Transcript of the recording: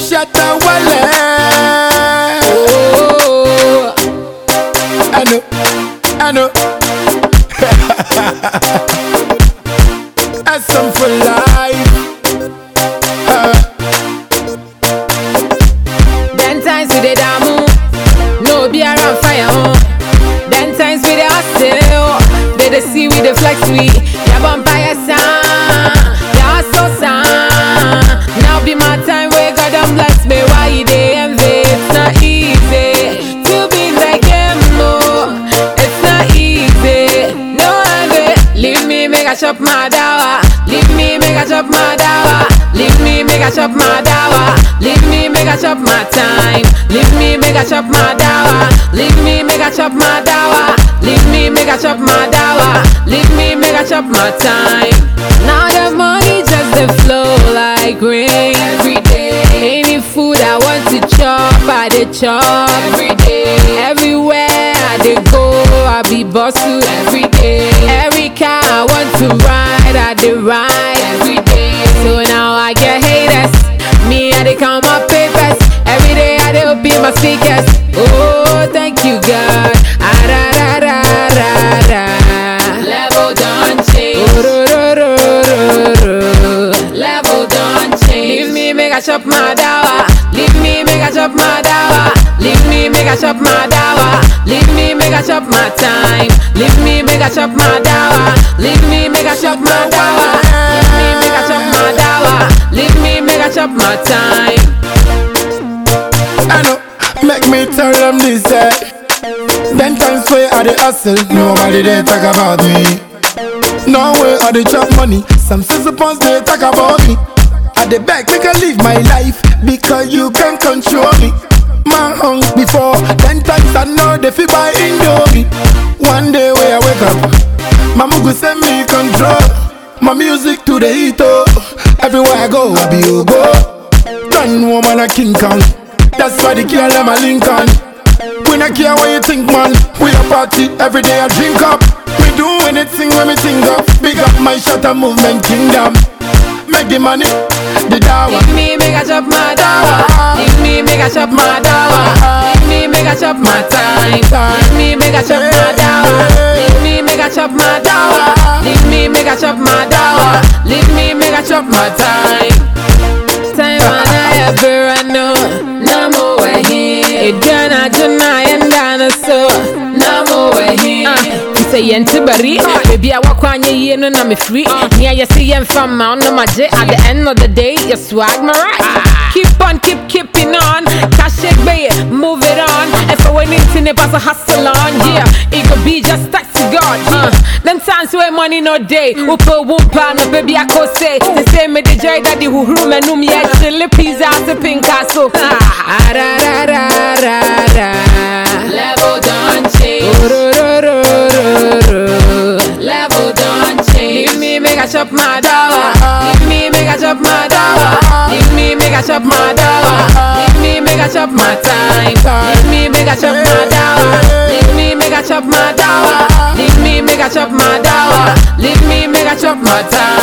shatter wale. Oh, I know, I know. That's some for life. Uh, then times we dey damu, no be around fire. Oh. Then times we dey hustle, they dey see we dey flex we. Ya vampire sound, ya hustle sound. Now be my time where God done bless me. Why you dey envy? It's not easy to be like him. Oh. It's not easy. No envy. Leave me, make I chop my dawa. Leave me, make I chop my dawa. Leave me, make I chop my dawa. Leave me, make I chop my time. Leave me, make I chop my dawa. Leave me, make I chop my dawa. Leave me, make I chop my dawa. Leave me, make I chop my time. Now the money just dey flow like rain every day. Any food I want to chop, I dey chop every day. Everywhere I dey go, I be boss to every day. Every car I want to ride, I dey ride every day. So now I get haters. Me, I dey count my papers. Every day I dey open my speakers. Oh, thank you, God. Ah, da, da, da, da, da. Level don't change. Oh, ro, ro, ro, ro, ro. Level don't change. Leave me, make I chop my dawa. Leave me, make I chop my dawa. Leave me, make I chop my dawa. Leave me, make I chop my time. Leave me, make I chop my dawa. Leave me, make I chop my dawa. Leave me, make I chop my dawa. Leave me, make I chop my time. I know, make me tell them this. Eh. Then times where I the hustle, nobody they talk about me. No way I the chop money, some suppose they talk about me. I the back, make I live my life because you can control me. My hung before, ten times I know they feel by Indomie. One day where I wake up, Mama go send me control. My music to the heat, oh. Everywhere I go, I be a go. Done woman a King Kong. That's why the girl them a Lincoln. We not care what you think, man. We a party every day. I drink up. We do anything when we think of. Big up my shutter movement kingdom. Make the money, the dollar. Leave me, make I chop my dawa. Leave me, make I chop my dawa. Leave me, make I chop my time. Leave me, make I chop my dawa. Leave me, make I chop my dawa. Leave me, make I chop my dawa. Leave me, make I chop my time. Time and I ever know. Namo wahi. Ejana jana yenda so. Namo wahi. sɛ yɛnte bari baabi a woakwanye yie no na mefiri nea yɛse yɛmfa ma wo no magye at the end of the day yɛ swag my right keep on keep keeping on kashe gbeye move it on ɛfɛ w'ani nti ne pa so hustle on yeah it could be just thanks to God uh, them times where money no day wopɛ wo mpa no baby akɔ se te sɛ mede gyae dade huhuru m'anum yɛ kyele pizza ase pinka so Level don't change. Level don't change. Leave me, make I chop my dawa. Leave me, make I chop my dawa. Leave me, make I chop my dawa. Leave me, make I chop my time. Leave me, make I chop my dawa. Leave me, make I chop my dawa. Leave me, make I chop my dawa. Leave me, make I chop my time.